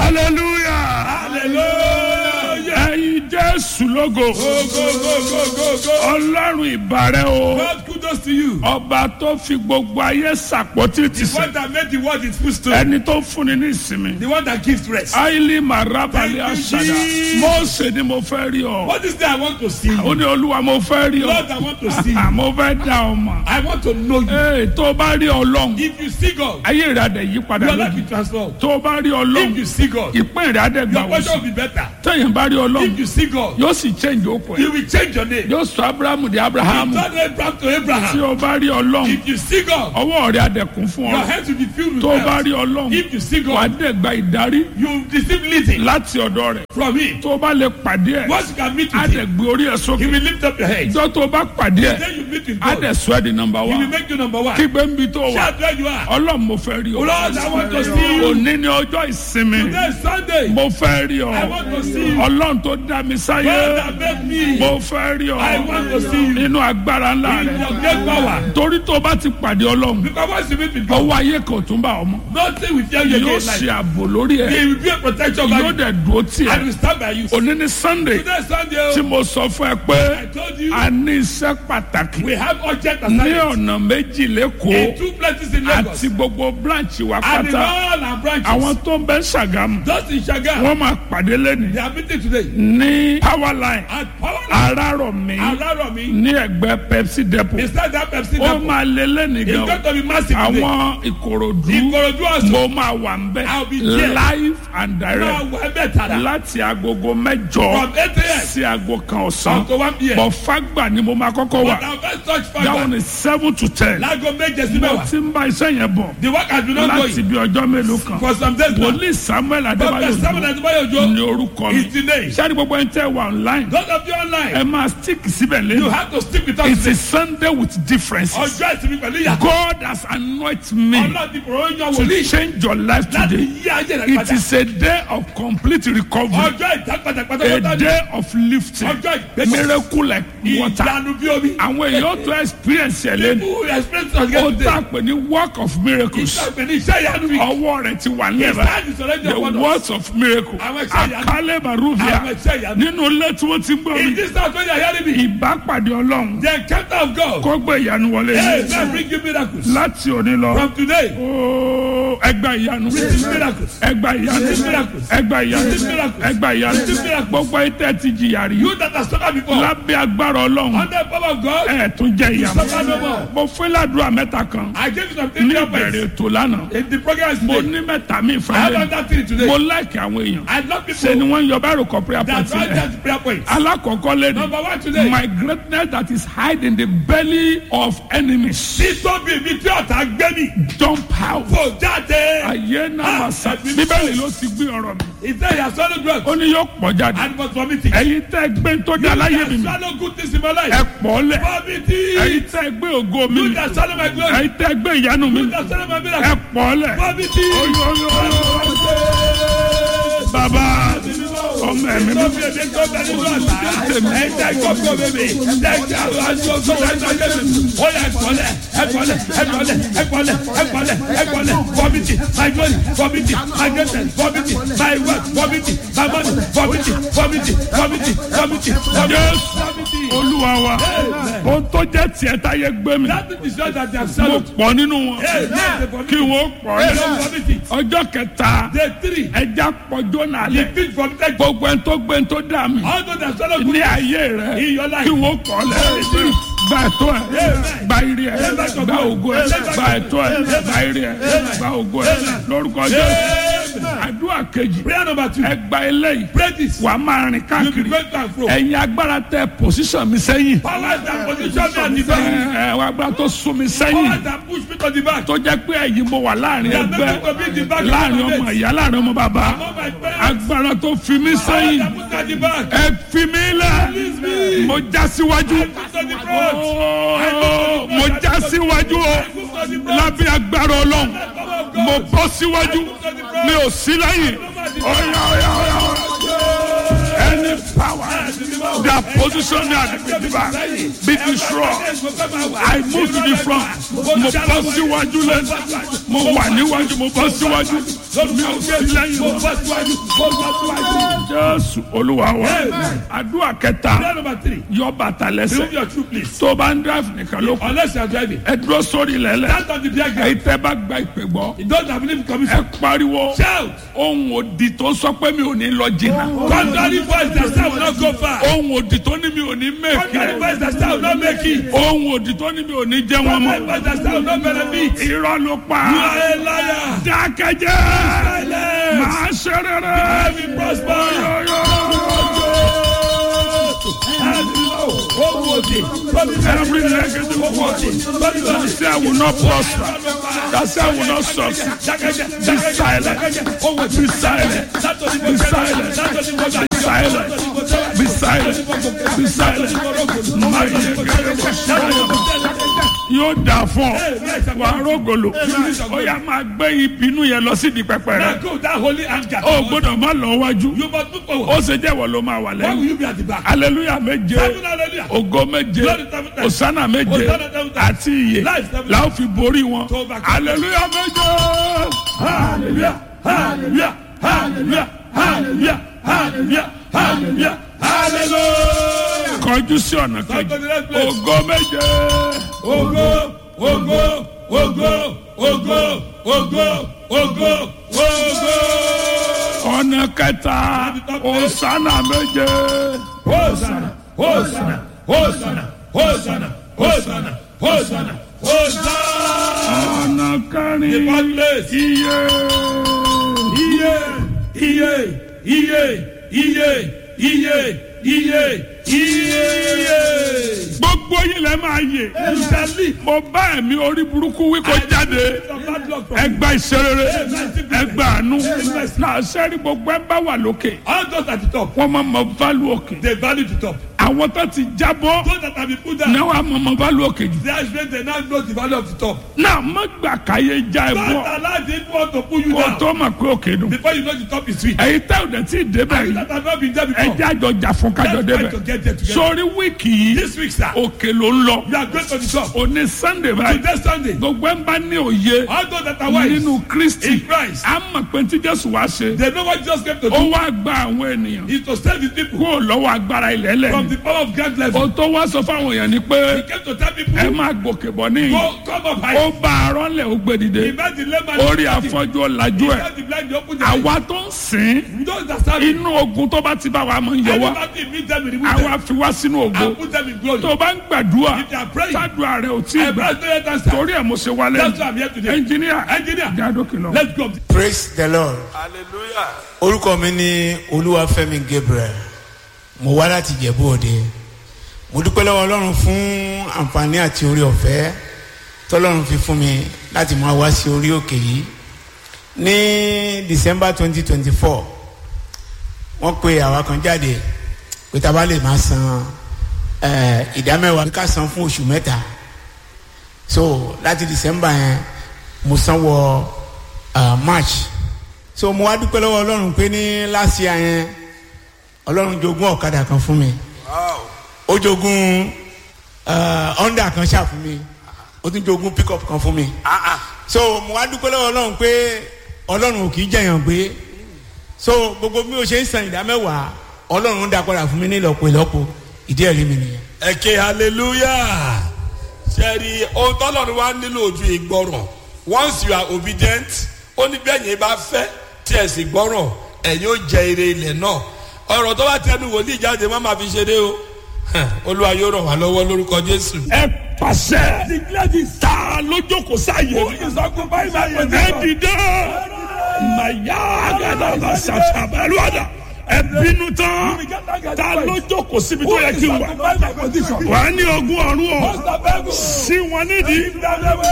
hallelujah Hallelujah. ẹyin jésù lógo Go, go, go, go, go, go. ọlọ́run ìbàrẹ̀ o God, kudos to you. ọba tó fi gbogbo ayé sàpótí ti The sè one that made the world its footstool. ẹni tó fúnni ní ìsinmi The one that gives rest. aili marabali Thank you, asada Jesus. mọ́ọ̀sẹ̀ ni mo fẹ́ rí ọ What is that I want to see? ó ní olúwa mo fẹ́ rí Lord, I want to see. ọ mo fẹ́ dá ọ mọ̀ I want to know you. ee tó o bá rí ọlọ́run If you see God, ayé rẹ̀ adẹ̀ yí padà your life lójú will transform. tó o bá rí If ọlọ́run you see God, ìpín rẹ̀ adẹ̀ gbà your wọ́n portion sí will be better. tẹ̀yìn bá rí ọlọ́run If you see God, yóò sì change okùn ẹ̀ you will change your name. yóò sọ abrahamu di abrahamu Turn Abraham to tí Abraham. o bá rí ọlọ́run If you see God, ọwọ́ rẹ̀ adẹ̀kùn fún your ọ hands will be filled with tó o bá wealth. rí ọlọ́run If you see wà á God, dẹ̀ gba ìdarí you will receive leading láti ọ̀dọ̀ rẹ̀ from Him. tó o bá lè pàdé ẹ̀ Once you can meet á with dẹ̀ Him, gbé orí ẹ̀ He sókè will lift up your head. ìjọ tó o bá pàdé ẹ̀ Then you meet with á God. dẹ̀ sọ ẹ́ di nọmba He wá will make you number one. kígbe ń bi tó wà Shout where you are. ọlọ́run mo fẹ́ rí ọ Lord, I want to see you. òní ni ọjọ́ ìsinmi Today is Sunday. mo fẹ́ rí ọ I want to see you. ọlọ́run tó dá mi sáyé God that made me. mo fẹ́ rí ọ I want to see you. nínú agbára ńlá In rẹ̀ your great power. torí tó o bá ti pàdé ọlọ́run Because once you meet with God, ọwọ́ ayé kan ò tún bá ọmọ nothing will tell you yóò again. ṣe Like, ààbò lórí ẹ̀ he will be a protection by yóò you. dẹ̀ dúró tì And ẹ́ will stand by you. òní ní sunday Today is Sunday. tí oh. mo sọ fún ẹ pé I told you a ní iṣẹ́ pàtàkì we have urgent ní assignments ọ̀nà méjì in lẹ́kọ̀ọ́ two places in Lagos. àti gbogbo branch wa And in pátá all our branches. àwọn tó ń bẹ ṣàgámù Just in Shaga. wọ́n máa pàdé lẹ́nu They are meeting today. ní power line At Power arárọ̀mí Araromi. ní ẹgbẹ́ pepsi depot Inside that Pepsi ó depot. máa lé lẹ́nu It's gan going to be massive today. àwọn ìkòròdú Ìkòròdú also. mo máa wà ń bẹ I'll be there. live and Now, direct we're better. láti agogo mẹ́jọ From 8 a.m. sí aago kan ọ̀sán to 1 p.m. bọ̀ fagbà ni mo máa kọ́kọ́ wà But our first touch dáwọn factor. ní seven to ten Láago méje sí mo mẹ́wàá. ti ń bá iṣẹ́ yẹn bọ̀ The work has been ongoing láti bí ọjọ́ mélòó kan for some days now. wòlíì samuel adébáyọ̀ Prophet Samuel Òjó Adebayo Ojo ní orúkọ mi is the name. sáré gbogbo ẹni tẹ́ wà online Those of you ẹ online, máa stick síbẹ̀ you lẹ́nu have to stick with us it's today. a sunday with differences Ọjọ́ ìsinmi pẹ̀lú ìyàtọ̀. God has anointed me Ọlọ́run ti fòrò yan to wòlíì change your life láti today yí ayé rẹ̀ it padà. is a day of complete recovery Ọjọ́ ìdápadà a pátápátá ni. day of lifting Ọjọ́ ìgbésẹ̀. miracle like water Ìyanu bí omi. àwọn èèyàn tó experience ẹ̀ lẹ́nu People who experience us ó get tà today. pé ní work of miracles Ìṣàgbẹ̀ ní iṣẹ́ ìyanu mi. ọwọ́ rẹ̀ ti wà His lẹ́bàá hand is already the upon us. words of miracle Àwọn iṣẹ́ ìyanu. àkálẹ̀ baruvia Àwọn iṣẹ́ ìyanu. nínú ilé tí wọ́n ti ń gbọ́ In mi this house when you are hearing me, ìbápàdé ọlọ́run the encounter of God. kó gbé ìyanu wọlé Hey, yìí man, bring you miracles. láti òní lọ From today, ooo ẹgbà ìyanu receive miracles. ẹgbà ìyanu Receive miracles. ẹgbà ìyanu Receive miracles. ẹgbà ìyanu Receive miracles. gbogbo ìtẹ́ ti jìyà rí You that have suffered before, lábẹ́ agbára ọlọ́run under the power of God, ẹ̀ tún jẹ́ ìyanu suffer no more. mo fún ládùúrà mẹ́ta kan I gave you some ní things ìbẹ̀rẹ̀ ètò lánàá in the program mo today. ní mẹ́ta mi I have ìfàlẹ́ another thing today. mo láìkì àwọn èèyàn I love ṣe ni people wọ́n ń yọ báyìí kọ prayer that point write rẹ̀ down the prayer points. alákọ̀ọ́kọ́ lẹ́nu Number one today. my greatness that is hide in the belly of enemies Títóbi mi tí ọ̀tá gbé mi. jump out Fò jáde. ayé náà Ah, máa sá ẹ̀mí bíbélì ló ti gbé ọ̀rọ̀ mi Ìtẹ́ ìyá swallow drugs ó ní yóò pọ̀ jáde and was vomiting. ẹ̀yin tẹ́ gbé tó dá láyé mi You mi that swallow good things in my life. ẹ pọ̀ lẹ̀ Vomiting. ẹ̀yin tẹ́ gbé ògo mi You mi that swallow my glory. ẹ̀yin tẹ́ gbé ìyanu mi You that swallow my ẹ miracle. pọ̀ lẹ̀ Vomiting. Oyo, oyo, oyo. bàbá ọmọ ẹ̀mí mi Tóbi èmi tó bẹ nínú ọ̀tá. Ẹ̀jẹ̀ gbogbo bèbè. Ẹ̀jẹ̀ àwọn aṣọ tó bẹ nínú ọ̀tá bèbè. Ó yẹ ẹ̀kọ́lẹ̀ ẹ̀kọ́lẹ̀ ẹ̀kọ́lẹ̀ ẹ̀kọ́lẹ̀ ẹ̀kọ́lẹ̀ ẹ̀kọ́lẹ̀ vomiting my glory vomiting my greatness vomiting my wealth vomiting my money vomiting vomiting vomiting vomiting Yes. vomiting. olúwa wa ohun tó jẹ́ tiẹ̀ táyé gbé mi That is the show that they have mo swallowed. pọ̀ nínú wọn Hey, yes, they kí vomiting. wọ́n pọ̀ Hey, lẹ̀ they vomiting. ọjọ́ kẹta Day three. ẹja pọ̀jọ́ náà The lẹ̀ fish vomited. gbogbo ẹni tó gbé ẹni tó dà mí All those that swallow ní good ayé rẹ in your life. kí wọ́n pọ̀ lẹ̀ gba ẹ̀tọ́ ẹ̀ gba ire ẹ̀ gba ògo ẹ̀ gba ẹ̀tọ́ ẹ̀ gba ire ẹ̀ gba ògo ẹ̀ lórúkọ jésù àdúrà kejì Prayer number two. ẹ gba eléyìí Pray this. wà á máa rìn You be káàkiri going to and fro. ẹ̀yin agbára tẹ pòsíṣàn mi sẹ́yìn Powers that position me at the back. ẹ̀ ẹ̀ agbára tó sún mi sẹ́yìn Powers that push me to the back. tó jẹ́ pé ẹ̀yin mo wà láàrin That ẹgbẹ́ make me to be in the back. láàrin ọmọ ìyá láàrin ọmọ bàbá Among my parents. agbára tó fi mí Powers sẹ́yìn that put me at the back. ẹ fi mí lẹ̀ Release me. mo já síwájú Put to the front. Ooo, mo já síwájú o Put to the front. lábẹ́ agbára ọlọ́run Power of mo God. bọ́ síwájú mi ò sí lẹ́yìn ọ̀yà ọ̀yà ọ̀yà ẹni pàwọ́ their position and be destroyed. I move to the front. Mo bọ́ síwájú lẹ́nu. Mo wà níwájú, mo bọ́ síwájú. Mi ò sí lẹ́yìn mọ́. Jésù Olúwa wa. Àdúrà kẹta Prayer number three. yọ bàtà Remove lẹ́sẹ̀. your shoe, please. Tó o bá ń drive nìkan ló kù. Unless you are driving. Ẹ dúró sórí lẹ́lẹ̀. Stand on the diagram. Èyí tẹ́ bá gba ìpè gbọ́. You don't have believe Ẹ commission. pariwo. Shout. Ohun òdì tó sọ pé mi ò ní lọ jìnnà. Contrary voice that say I will not go far. Ohun òdì tó ní mi ò ní Contrary mẹ́kì. voice that say I will not make it. Ohun òdì tó ní mi ò ní jẹ́ wọn Contrary mọ́. voice that say I will not benefit. Irọ́ ló pa. You are a liar. Dákẹ́jẹ́. Silence. Màá ṣe rere. I will prosper. Every negative word that say I will not prosper, that say I will not succeed, be silent, be silent, be silent, be silent, be silent, be silent. Má yẹ kẹ́kẹ́ bó ṣe yóò dà fún ọ wàá rògbòlò ó yà máa gbé ìbínú yẹn lọ sí di pẹpẹ rẹ Now go that holy anger. ó gbọ́dọ̀ má lọ wájú You must move ó forward. ṣe jẹ́wọ́ ló máa wà Why will lẹ́yìn you be at the back? aleluya méje Seven hallelujah. ògo méje osana méje àti iye làwọn fi borí wọn aleluya méje Hallelujah. Hallelujah. Hallelujah. Hallelujah. Hallelujah. Hallelujah. Hallelujah. kọjú sí ọ̀nà kejì ògo méje Ogo, ogo, ogo, ogo, ogo, ogo, ogo. ọ̀nà kẹta osana méje Hosanna, Hosanna, Hosanna, Hosanna, Hosanna, Hosanna, Hosanna. ọ̀nà kẹrin The one place. iye Iye, iye, iye, iye, iye, iye, iye. gbogbo yìí lẹ máa yè You shall live. mo bá ẹ̀mí orí burúkú wí kó jáde. From bad luck from ẹgbà ìṣerere ẹgbà àánú náà sẹ́rí gbogbo ẹ bá wà lókè all those at the top. wọ́n máa mọ válù òkè They value the top. àwọn tó ti jábọ́ Those that have been put down. náà wà mọ mọ válù òkè jù They are when they now know the value of the top. náà má gbà káyé já ẹ Don't bọ́ allow the evil one to pull you kó down. tó mà pé òkè dùn Before you know the top is sweet. èyí tẹ́ ò dẹ̀ tí ì débẹ̀ You yìí that have not been there ẹ before. jẹ́ àjọ jà fún kájọ Let's try to débẹ̀ get there together. sórí wíìkì yìí This week, sir, òkè ló ń lọ you are going to the top. òní sunday báyìí Today Sunday, gbogbo ẹ ń bá ní òye all those that are wise nínú kristi in Christ, á mọ̀ pé tí jésù wá ṣe they know what Jesus came to ó do. wá gba àwọn ènìyàn Is to save his people kúrò lọ́wọ́ agbára ilẹ̀ lẹ̀ from the power of grand level. o tó wá sọ fáwọn èèyàn ni pé He came to tell people, ẹ máa gòkè bọ̀ ní go, come up high. ó bá arọ́ lẹ̀ ó gbé dìde He met the layman. orí afọ́jú ọ̀làjú ẹ̀ He met the blind, he opened the eyes. àwa tó ń sìn Those that serve him, inú ogun tó bá ti bá wa máa ń yọ wá anybody meet them, he remove them àwa fi wá sínú ogun and put them in glory. tó bá ń gbàdúrà If they are praying, sádùá rẹ ò tí ì I gbà bless the yet answer. torí ẹ̀ mo ṣe wá That's lẹ́nu why I'm here today. ẹnjìníà Engineer, jádókè lọ. let's go. praise the lord orúkọ mi ni olúwafẹ́mi gabriel mo wá láti jẹ̀bú òde mo dúpẹ́ lọ́wọ́ ọlọ́run fún àǹfààní àti orí ọ̀fẹ́ tọ́lọ́run fi fún mi láti máa wá sí orí òkè yìí ní december twenty twenty four wọ́n pe àwa kan jáde pé tá a bá lè máa san eh, ìdámẹ́wàá ká san fún oṣù mẹ́ta so láti december yẹn mo san wọ uh, march so mo wá dúpẹ́ lọ́wọ́ ọlọ́run pé ní last year yẹn ọlọ́run jogún ọ̀kadà kan fún mi ó jogún uh, honda kan ṣáà fún mi ó tún jogún pickup kan fún mi so mo wá dúpẹ́ lọ́wọ́ ọlọ́run pé ọlọ́run ò kì í jẹ̀yàn gbé so gbogbo bí o ṣe ń san ìdá mẹ́wàá ọlọ́run ń dá padà fún mi ní ìlọ́po ìlọ́po ìdí ẹ̀rí mi nìyẹn. ẹ ké hallelujah sẹ́ẹ̀rì ohun tọ́lọ́run wá nílò ojú ìgbọràn once you are obedient ó ní bẹ́ẹ̀ yẹn bá fẹ́ tí ẹ̀ sì gbọ́ràn ẹ̀yin ó jẹ ire ilẹ̀ náà ọ̀rọ̀ tó bá tẹnu wòlíì jáde má máa fi ṣeré o Hàn, olúwa yóò ràn wá lọ́wọ́ lórúkọ jésù. ẹ pàṣẹ ta lójókòó sáyé ẹ dìde màyà àgàdàgbà ṣàṣàbẹ̀lúwàdà ẹ bínú tán ta lójókòó síbi tó yẹ kí n wà wà á ní ogún ọ̀run ọ̀ sí wọn nídìí.